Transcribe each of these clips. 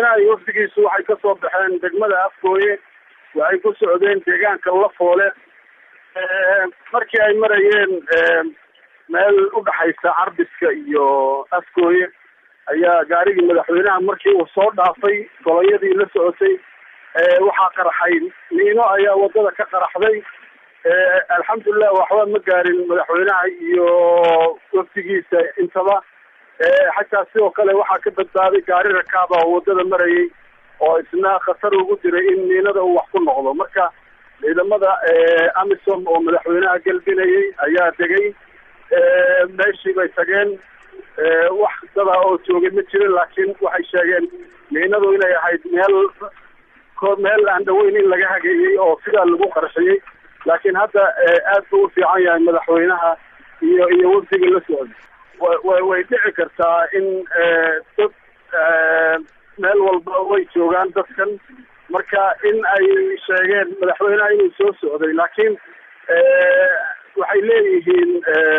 madaxweynaha iyo wafdigiisu waxay kasoo baxeen degmada afgooye waxay ku socdeen deegaanka lafoole markii ay marayeen meel udhaxaysa carbiska iyo afgooye ayaa gaarigii madaxweynaha markii uu soo dhaafay goloyadii la socotay waxaa qaraxay niino ayaa wadada ka qaraxday alxamdulilah waxba ma gaarin madaxweynaha iyo wafdigiisa intaba xataa sidoo kale waxaa ka badbaaday gaari rakaaba oo wadada marayay oo isna khatar ugu jiray in niinada uu wax ku noqdo marka ciidamada amisom oo madaxweynaha gelbinayay ayaa degay meeshii bay tageen wax dada oo joogay ma jirin laakiin waxay sheegeen niinadu inay ahayd meel meel aan dhaweyn in laga hageeyey oo sidaa lagu qarxiyey laakiin hadda aad buu u fiican yahay madaxweynaha iyo iyo wafdiga la socda wa way dhici kartaa in dad meel walba way joogaan dadkan marka in ay sheegeen madaxweynaha inuu soo socday laakiin waxay leeyihiin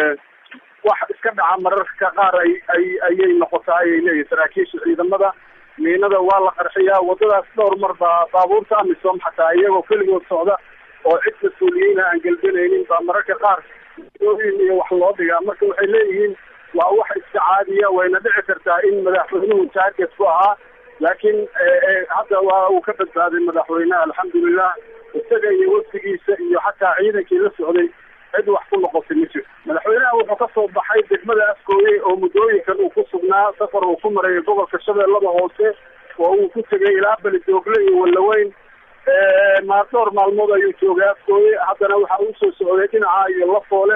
wax iska dhaca mararka qaar ay ay ayay noqotaa ayay leeyihin saraakiisha ciidamada miinada waa la qarxiyaa wadadaas dhowr mar baa baabuurta amisom xataa iyagoo keligood socda oo cid mas-uuliyiina aan gelbanaynin baa mararka qaar ooyin iyo wax loo dhigaa marka waxay leeyihiin waa wax iska caadiya wayna dhici kartaa in madaxweynuhu target ku ahaa laakiin hadda waa uu ka badbaaday madaxweynaha alxamdulilah isaga iyo wafdigiisa iyo xataa ciidankii la socday cid wax ku noqotay ma jirto madaxweynaha wuxuu kasoo baxay degmada afgooye oo muddooyinkan uu ku sugnaa safar uu ku marayay gobolka shabeellada hoose oo uu ku tegay ilaa belidoogle iyo wallaweyn maa dhowr maalmood ayuu joogay afgooye haddana waxa uu soo socday dhinaca iyo lafoole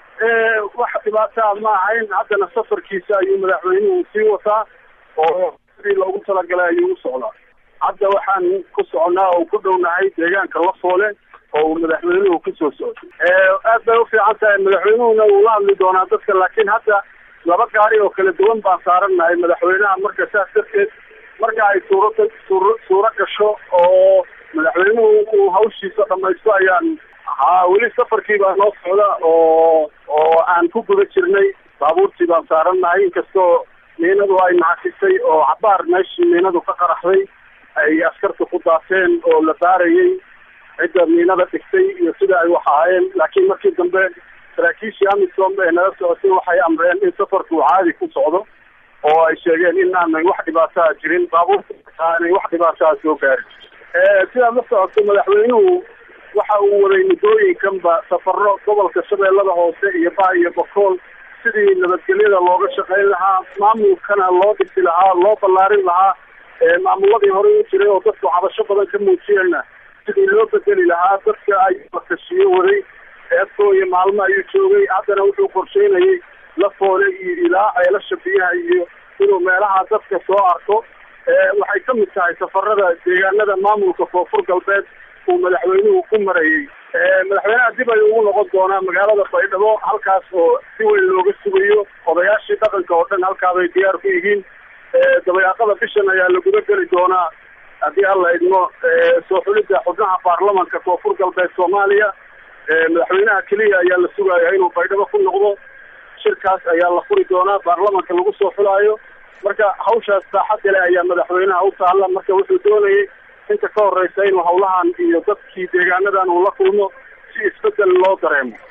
wax dhibaataa ma ahayn haddana safarkiisa ayuu madaxweynuhu sii wataa oo sidii loogu talagalay ayuu u socdaa hadda waxaan ku soconaa oo ku dhownahay deegaanka lafoole oo uu madaxweynuhu kusoo socday aad bay ufiican tahay madaxweynuhuna wuu la hadli doonaa dadka laakiin hadda laba gaari oo kala duwan baan saarannahay madaxweynaha marka saas darteed marka ay suurada suur suuro gasho oo madaxweynuhu uu hawshiisa dhamaysto ayaan haa weli safarkii baa noo socda oo oo aan ku guda jirnay baabuurtii baan saarannahay inkastoo miinadu ay naxasisay oo cabaar meeshii miinadu ka qaraxday ay askarta ku daateen oo la baarayay cidda miinada dhigtay iyo sida ay wax ahaayeen laakiin markii dambe saraakiishii amisom ee nala socotay waxay amreen in safarku uu caadi ku socdo oo ay sheegeen in aanay wax dhibaataa jirin baabuurta aanay wax dhibaataa soo gaarin sidaad la socoto madaxweynuhu waxa uu waday muddooyinkanba safaro gobolka shabeellada hoose iyo ba iyo bokool sidii nabadgelyada looga shaqayn lahaa maamulkana loo dhisi lahaa loo ballaarin lahaa maamuladii hore u jiray oo dadku cabasho badan ka muujiyeenna sidii loo bedeli lahaa dadka ayuu bakashiyo waday eefkooyo maalmo ayuu joogay haddana wuxuu qorsheynayay lafoole iyo ilaa ceelasha biyaha iyo inuu meelaha dadka soo arko waxay ka mid tahay safarada deegaanada maamulka koonfur galbeed uu madaxweynuhu ku marayay madaxweynaha dib ayuu ugu noqon doonaa magaalada baydhabo halkaas oo si weyn looga sugayo odayaashii dhaqanka oo dhan halkaabay diyaar ku yihiin dabayaaqada bishan ayaa la guda geli doonaa haddii alla idmo soo xulidda xubnaha baarlamanka koonfur galbeed soomaaliya madaxweynaha keliya ayaa la sugayaa inuu baydhabo ku noqdo shirkaas ayaa la furi doonaa baarlamanka lagu soo xulaayo marka hawshaas saaxadda leh ayaa madaxweynaha u taalla marka wuxuu doonayay inta ka horeysa inuu hawlahan iyo dadkii deegaanadan uu la kulmo si isbedel loo dareemo